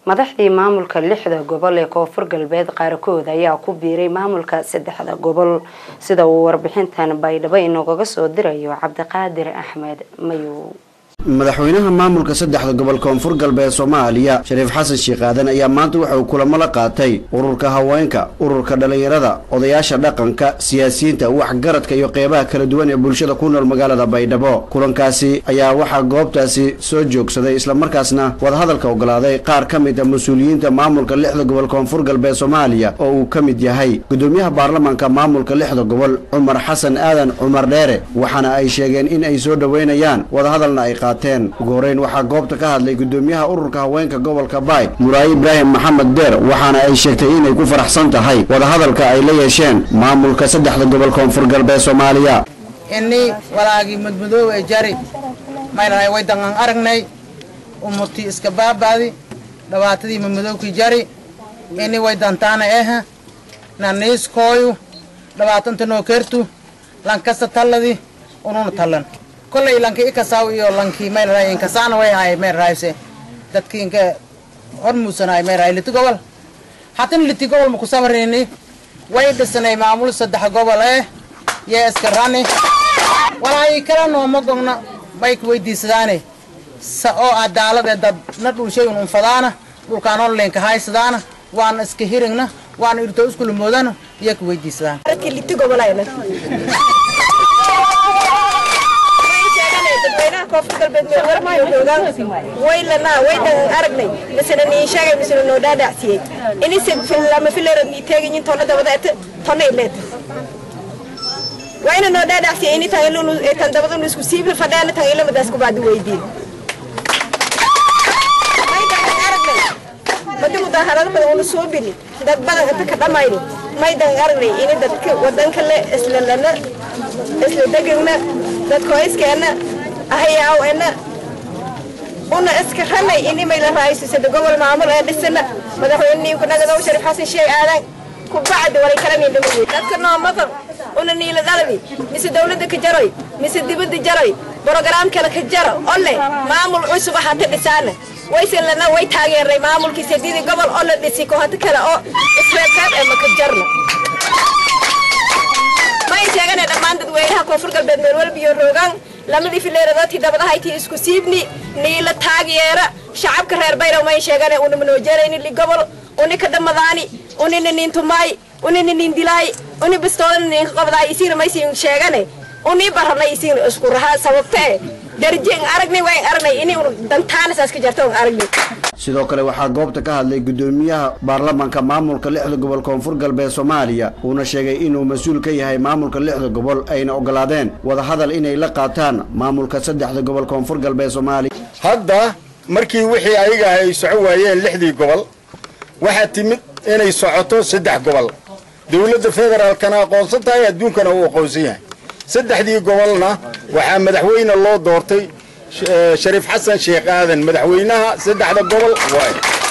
madaxdii maamulka lixda gobol ee koonfur galbeed qaarkood ayaa ku biiray maamulka saddexda gobol sida uu warbixintan baydhabo inoogaga soo dirayo cabdiqaadir axmed mayow madaxweynaha maamulka saddexda gobol koonfur galbeed soomaaliya shariif xasan sheekh aadan ayaa maanta waxa uu kulamo la qaatay ururka haweenka ururka dhallinyarada odayaasha dhaqanka siyaasiyiinta waxgaradka iyo qeybaha kala duwan ee bulshada ku nool magaalada baydhabo kulankaasi ayaa waxaa goobtaasi soo joogsaday islamarkaasna wadahadalka ogolaaday qaar ka mid a mas-uuliyiinta maamulka lixda gobol koonfur galbeed soomaaliya oo uu ka mid yahay gudoomiyaha baarlamaanka maamulka lixda gobol cumar xasan aadan cumar dheere waxaana ay sheegeen in ay soo dhoweynayaan wadahadalna ay ugu horeyn waxaa goobta ka hadlay gudoomiyaha ururka haweenka gobolka baay muraaye ibraahim maxamed deer waxaana ay sheegtay inay ku faraxsan tahay wadahadalka ay la yeesheen maamulka saddexda gobol koonfur galbeed soomaaliya ini walaagii madmadoowe jari maynahay way danqan aragnay umutii iska baabaadi dhabaatadii madmadoowkii jari ini way dantaana eh naniiskooyu dhabaatanta noo kertu lankasta talladi ununa tallan kollay lanki ikasaw iyo lanki mayrahay inkasaana way ahay mayrahayse dadki inka hormuusanahay mayrahay liti gobol hatin liti gobol maku samrini way dhisanay maamul saddex gobol eh yee iska rani walaayi kala nooma gogna bay ku weydiisadaane sa oo cadaalade dad na dhulshay un unfadaana dhulkaan onlinka haysadaana waana iska hirigna waana irto iskulamoodana iyo ku weydiisadaan koonfur galbeed waylanaa waydan aragnay misena niin sheegay misena noo dhaadhacsiyey inise lama filerad nii teegayin tona dabada ete tona ileed wayna noo dhaadhacsiyey ini tan dabada nu isku siibla fadheena tan ilamadaas kubaadi weydiin madi mudaharada badan una soo bini dad badan inta ka dhamayni maydan aragnay ini dadka wadanka le isla lana isla degagna dadkoyskeena ahayaaw ena una iska ranay inimay la raaysusada gobol maamul ee dhisana madaxweyneniinku nagadow sharif xasan sheeg aadan ku bacdi walay kala niindhamay dadka noomadan una niila dhaladi mise dawladda ka jaroy mise dibadda jaroy brograam kale ka jaro ole maamul cusub hata dhisaana wayse lana way taageeray maamulkii sadidii gobol oo la dhisi ko hata kale oo isreebkaad ee maka jarno may sheegane dhammaan dadweynaha koonfur galbeed meel walbiyo roogaan lamadii fileeradoodtii dabadahayti isku siibni niila taageera shacabka reer bayrow may sheegane una manoojeerayni li gobol uni ka dhamadaani unina nin tumaay unina nin dilaay uni bastoodana ninka qabdaay isiina maysiin sheegane uni baranay isiin isku rahaa sababta e darjeen aragnay waan aragnay ini dantaana saas ka jarto aan aragnay sidoo kale waxaa goobta ka hadlay gudoomiyaha baarlamaanka maamulka lixda gobol koonfur galbeed soomaaliya uuna sheegay inuu mas-uul ka yahay maamulka lixda gobol ayna ogolaadeen wadahadal inay la qaataan maamulka saddexda gobol koonfur galbeed soomaaliya hadda markii wixii ayaga ay soco waayeen lixdii gobol waxaa timid inay socoto saddex gobol dowladda federaalkana aqoonsan tahay adduunkana uu aqoonsan yahay saddexdii gobolna waxaa madaxweyne loo doortay shariif xasan sheekh aadan madaxweynaha saddexda gobol waay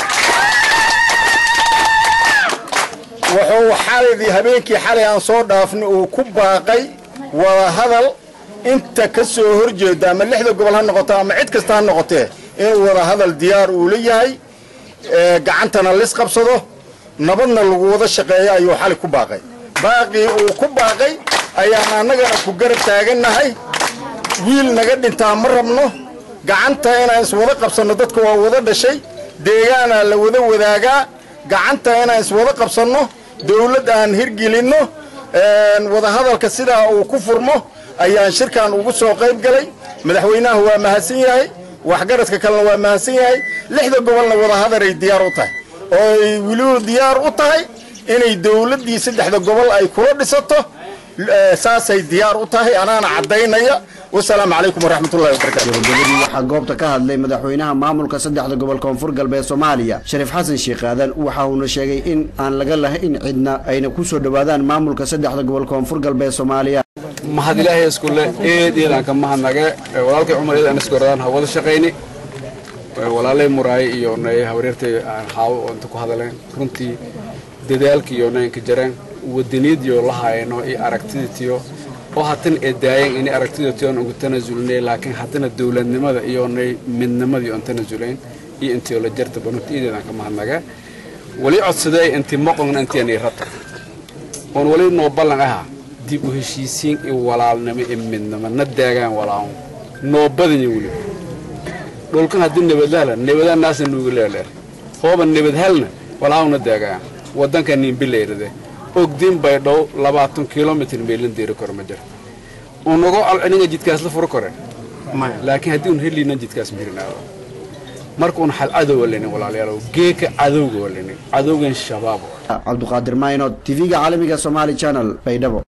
wuxuu xaladii habeenkii xalay aan soo dhaafnay uu ku baaqay wadahadal inta ka soo horjeeda ama lixda gobol ha noqoto ama cid kasta ha noqotee inuu wadahadal diyaar uu la yahay gacantana lis qabsado nabadna lagu wada shaqeeyo ayuu xalay ku baaqay baaqii uu ku baaqay ayaan annagana ku garab taagannahay wiil naga dhintaa ma rabno gacanta inaan iswada qabsanno dadka waa wada dhashay deegaanaa la wada wadaagaa gacanta inaan iswada qabsanno dawladd aan hirgelinno wadahadalka sidaa uu ku furmo ayaan shirkan ugu soo qayb galay madaxweynaha waa mahadsan yahay waxgaradka kalena waa mahadsan yahay lixda gobolna wadahadaray diyaar u tahay oo ay weliba diyaar u tahay inay dawladdii saddexda gobol ay kula dhisato saasay diyaar u tahay anaana caddaynaya wasalaamu calaykum waraxmatullahi wabarakatu gabagabadii waxaa goobta ka hadlay madaxweynaha maamulka saddexda gobol koonfur galbeed soomaaliya shariif xasan sheekh aadan waxa uuna sheegay in aan laga lahayn cidna ayna ku soo dhowaadaan maamulka saddexda gobol koonfur galbeed soomaaliya mahad ilaahay iskule eed iyadan ka mahadnage walaalkay cumar iyadan iskoradaan ha wada shaqayni walaalay muraaye iyo nay habareertay aan haawo oo inta ku hadaleen runtii dadaalkii iyo naynka jareen wadaniyadiyo la haayano iyo aragtidatiyo oo hatan ee daayan inay aragtidatiyoon ugu tanasulnay laakiin haddana dowladnimada iyo nay midnimadii oon tanasulayn iyo intii la jarta banunta iideedan ka mahadnaga wali codsadee intii moqongna intianay rabta oon wali noo ballan ahaa dib u heshiisiin iyo walaalnimo iyo midnimo na daagaan walaawn noo badanya weli dhulkan haddii nabadlaala nabadaan naasa nuuga leeleer hooba nabadhalna walaawna daagaan waddanka niinbilayrade ogdin bay dhow labaatan kilomitr meelin deeri karo ma jiro unago alciniga jidkaas la furo kore laakiin haddii un heliina jidkaas mirinaado marka un xal cadow walinin walaalayaalow geeka cadowga walinin cadowgan shabaab cabduqaadir maynod tv-ga caalamiga somaali channel baydhabo